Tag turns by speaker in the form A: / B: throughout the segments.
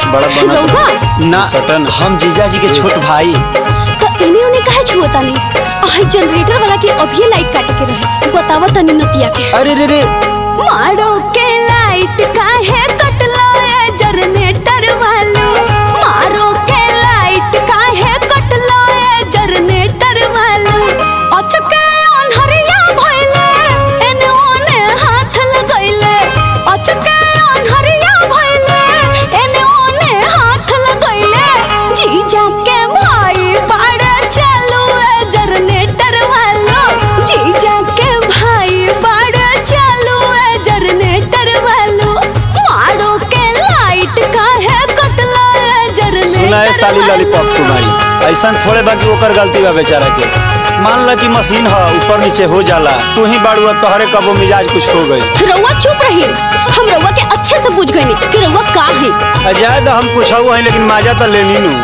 A: बड़ा बनत
B: रउआ
A: ना सटन हम जीजा जी के छोट भाई
B: तो इन्हें उन्हें कहे छुआ तानी आई जनरेटर वाला के अभी लाइट काटे के रहे बतावा तनी नतिया के
A: अरे रे रे
B: मारो के लाइट काहे कटला ए जनरेटर वालो मारो के लाइट काहे कटला ए जनरेटर वालो अचके अनहरिया भइले एने ओने हाथ लगइले अचके अनहरिया भइले एने ओने हाथ लगइले जीजा के भाई बाड़े चालू ए जनरेटर वालो जीजा के भाई बाड़े चालू ए जनरेटर वालो मारो के लाइट काहे कटला ए जनरेटर
A: सुना है साली लॉलीपॉप तुम्हारी ऐसा थोड़े बाकी ओकर गलती बा बेचारा के मान ला कि मशीन ह ऊपर नीचे हो जाला तू ही बाड़ू अब तोहरे कबो मिजाज कुछ हो गई
B: रउआ चुप रही हम रउआ के अच्छे से बुझ गई कि रउआ का है
A: अजाय तो हम कुछ है लेकिन माजा तो लेनी नू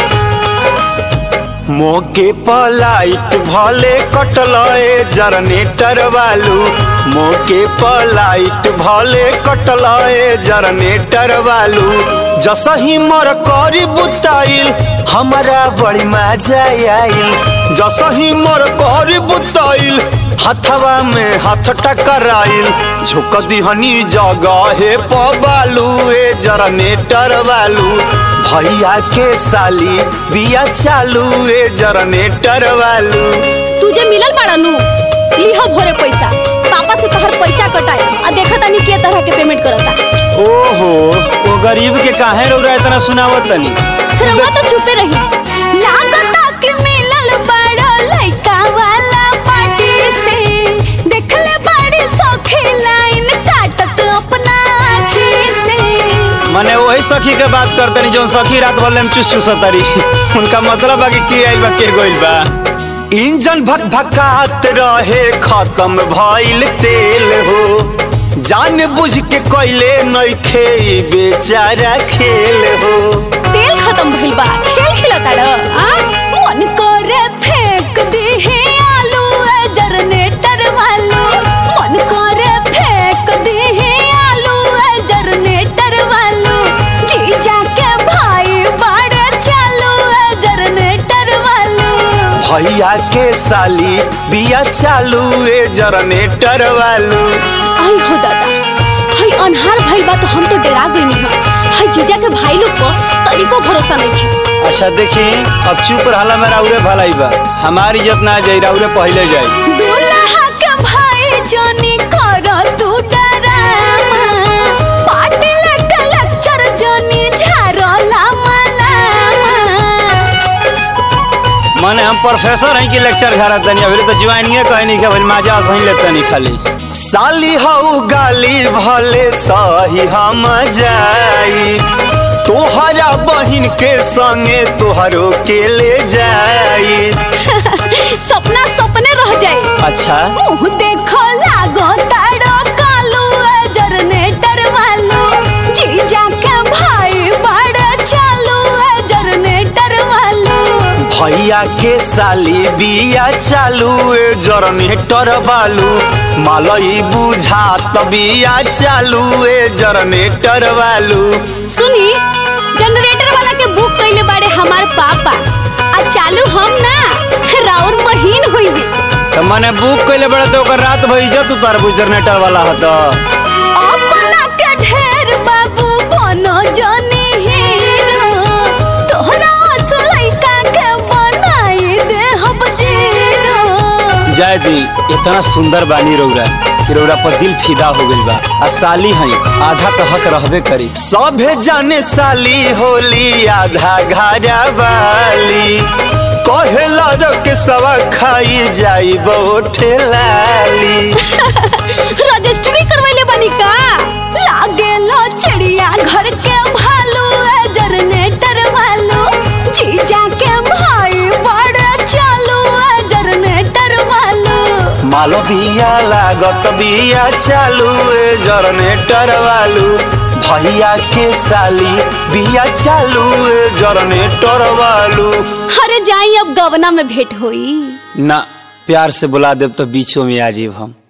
A: मोके पलाइट भले कटल ए जनरेटर वालू मोके पलाइट भले कटल ए जनरेटर वालू जसही मर करी बुताइल हमारा बड़ी मजा आइल जसही मर करी बुताइल हथवा में हाथ टकराइल झुक दिहनी जगह पबालू ए जनरेटर वालू भैया के साली बिया चालू ए जनरेटर वालू
B: तुझे मिलल बाड़ा नु लिहो भोरे पैसा पापा से तोहर पैसा कटाए आ देखा तानी के तरह के पेमेंट करता
A: ओहो वो गरीब के काहे रौरा इतना सुनावत तनी
B: रउआ तो चुपे रही लागता कि मिलल बाड़ा लइका वाला पार्टी से देखले बाड़ी सखी लाइन काटत अपना आँखी से
A: माने वही सखी के बात करतनी जौन सखी रात भर में चुस चुसतरी उनका मतलब बा कि के आइल बा के गइल बा इंजन भक भकात रहे खत्म भइल तेल हो जान बुझ के कइले नइखे ई बेचारा खेल हो
B: तेल खत्म भइल बा खेल खेलता ड आ मन करे फेंक दीही आलू ए जनरेटर वालो मन करे फेंक दीही आलू ए जनरेटर वालो जीजा के भाई बाड़े चालू ए जनरेटर वालो
A: भैया के साली बिया चालू ए जनरेटर वालू
B: आई हो दादा हाय अनहार भइल बा तो हम तो डरा गइनी ह हाय जीजा के भाई लोग को तनिको भरोसा नहीं थी
A: अच्छा देखी अब चुप रहला मेरा उरे भलाई बा हमारी इज्जत ना जाई राउरे पहले जाई
B: दूल्हा के भाई जोनी कर तू डरामा पार्टी लेके लेक्चर जोनी झारला मलामा
A: माने हम प्रोफेसर हैं कि लेक्चर घर तनी अभी तो ज्वाइनिंग कहे नहीं कि मजा सही लेते नहीं खाली साली हऊ गाली भले सही हम जाई तोहरा बहिन के संगे तोहरो के ले जाई
B: सपना सपने रह जाए
A: अच्छा
B: मुंह देखो लागो ताड़ो कालू ए जनरेटर वालो जीजा के भाई बड़ा चालू ए जनरेटर वालो
A: भैया के साली बिया चालू ए जनरेटर बालू मालई बुझात बिया चालू ए जनरेटर वालू
B: सुनी जनरेटर वाला के बुक कइले बाड़े हमार पापा आ चालू हम ना राउर बहिन होई
A: तो मने बुक कइले बड़ा तो ओकर रात भर इज्जत उतार जनरेटर वाला हत
B: अपना के ढेर बाबू बनो जनी हीरो तोहरा असलैका के बनाई दे हम जीरो
A: जाय दी इतना सुंदर बानी रौरा कि रौरा पर दिल फिदा हो गइल बा आ साली हई आधा तो हक रहबे करी सभे जाने साली होली आधा घरा वाली कहेला रख सवा खाई जाई बोठे लाली
B: रजिस्ट्री करवैले बनी का लागेलो चिड़िया घर के भालू ए जनरेटर वालो जीजा के भाई बड़े चालू ए जनरेटर वालो
A: मालो बिया लागत बिया चालू ए जनरेटर वालू भैया के साली बिया चालू ए जनरेटर वालू
B: अरे जाई अब गवना में भेंट होई
A: ना प्यार से बुला देव तो बीचों में आ जीव हम